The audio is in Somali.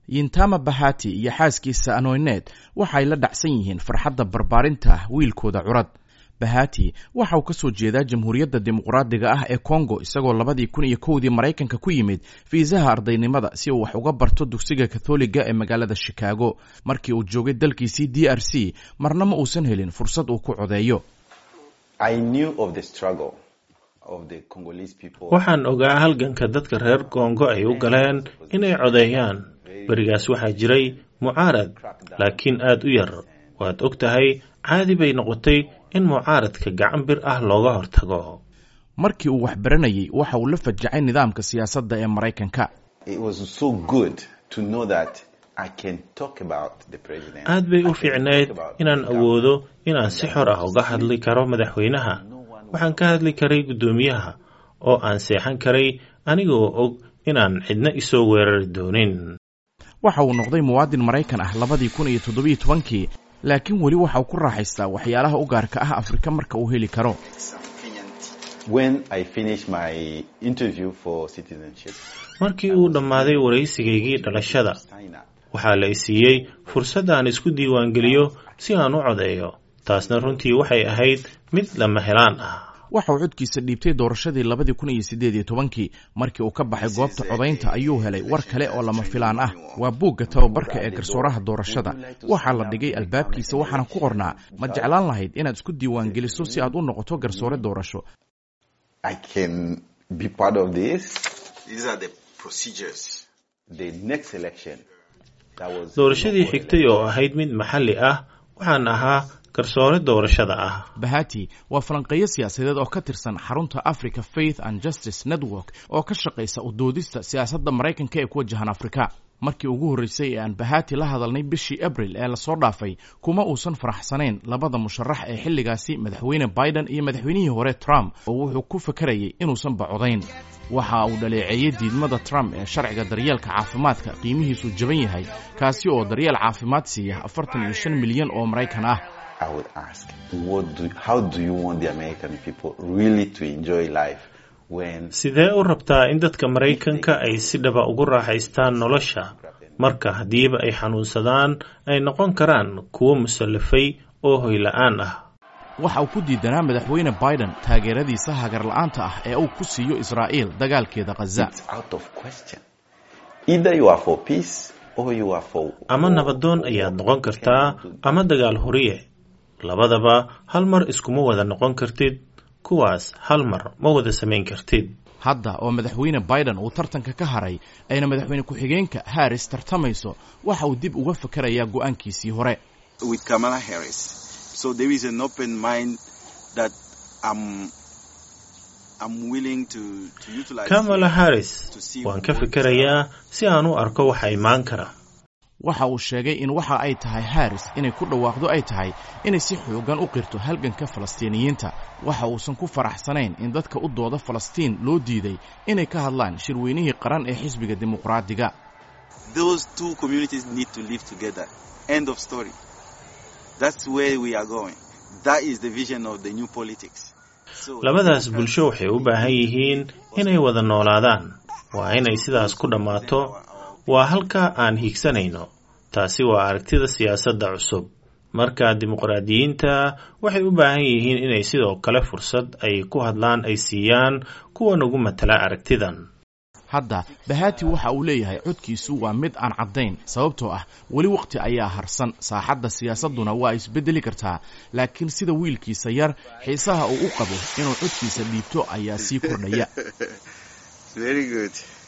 yintama bahati iyo xaaskiisa anoyneed waxay la dhacsan yihiin farxadda barbaarinta wiilkooda curad bahati waxa uu ka soo jeedaa jamhuuriyadda dimuqraadiga ah ee kongo isagoo labadii kun iyo kowdii maraykanka ku yimid fiisaha ardaynimada si uu wax uga barto dugsiga katholiga ee magaalada shikaago markii uu joogay dalkiisii d r c marna ma uusan helin fursad uu ku codeeyo waxaan ogaa halganka dadka reer kongo ay u galeen inay codeeyaan berigaas waxaa jiray mucaarad laakiin aad u yar waad og tahay caadi bay noqotay in mucaaradka gacan bir ah looga hortago markii uu wax baranayay waxa uu la fajacay nidaamka siyaasadda ee maraykanka aad bay u fiicnayd inaan awoodo inaan si xor ah uga hadli karo madaxweynaha waxaan ka hadli karay guddoomiyaha oo aan seexan karay anigoo og inaan cidna isoo weerari doonin waxa uu noqday muwaadin maraykan ah labadii kun iyo toddobiyo tobankii laakiin weli waxa uu ku raaxaystaa waxyaalaha u gaarka ah afrika marka uu heli karo markii uu dhammaaday waraysigaygii dhalashada waxaa la isiiyey fursad aan isku diiwaangeliyo si aan u codeeyo taasna runtii waxay ahayd mid lama helaan ah waxa uu codkiisa dhiibtay doorashadii labadii kun iyo siddeed iyo tobankii markii uu ka baxay goobta codaynta ayuu helay war kale oo lama filaan ah waa buugga tababarka ee garsooraha doorashada waxaa la dhigay albaabkiisa waxaana ku qornaa ma jeclaan lahayd inaad isku diiwaan geliso si aad u noqoto garsoore doorasho doorashadii xigtay oo ahayd mid maxalli ah waxaan ahaa garsoore doorashada ah bahati waa falanqeeyo siyaasadeed oo ka tirsan xarunta africa faith and justice network oo ka shaqaysa udoodista siyaasadda maraykanka ee ku wajahan afrika markii ugu horreysay ee aan bahati la hadalnay bishii abril ee lasoo dhaafay kuma uusan faraxsanayn labada musharax ee xilligaasi madaxweyne biden iyo madaxweynihii hore trump oo wuxuu ku fakarayay inuusan bacodayn waxa uu dhaleeceeyey diidmada trump ee sharciga daryeelka caafimaadka qiimihiisu jaban yahay kaasi oo daryeel caafimaad siiya afartan iyo shan milyan oo maraykan ah sidee u rabtaa in dadka maraykanka ay si dhaba ugu raaxaystaan nolosha marka haddiiba ay xanuunsadaan ay noqon karaan kuwo musallafay oo hoyla-aan ah waxa uu ku diidanaa madaxweyne biden taageeradiisa hagarla-aanta ah ee uu ku siiyo israa'iil dagaalkeeda khaza ama nabadoon ayaad noqon kartaa ama dagaal horiye labadaba hal mar iskuma wada noqon kartid kuwaas hal mar ma wada samayn kartid hadda oo madaxweyne biden uu tartanka ka haray ayna madaxweyne ku-xigeenka harris tartamayso waxa uu dib uga fakarayaa go'aankiisii hore kamala harris waan ka fikerayaa si aan u arko waxa imaan kara waxa uu sheegay in waxa ay tahay harris inay ku dhawaaqdo ay tahay inay si xoogan u qirto halganka falastiiniyiinta waxa uusan ku faraxsanayn in dadka u dooda falastiin loo diiday inay ka hadlaan shirweynihii qaran ee xisbiga dimuqraadiga labadaas bulsho waxay u baahan yihiin inay wada noolaadaan waa inay sidaas ku dhammaato waa halka aan hiigsanayno taasi waa aragtida siyaasadda cusub marka dimuqraadiyiinta waxay u baahan yihiin inay sidoo kale fursad ay ku hadlaan ay siiyaan kuwa nagu matala aragtidan hadda bahati waxa uu leeyahay codkiisu waa mid aan caddayn sababtoo ah weli wakhti ayaa harsan saaxadda siyaasadduna waa isbeddeli kartaa laakiin sida wiilkiisa yar xiisaha uu u qabo inuu codkiisa dhiibto ayaa sii kordhaya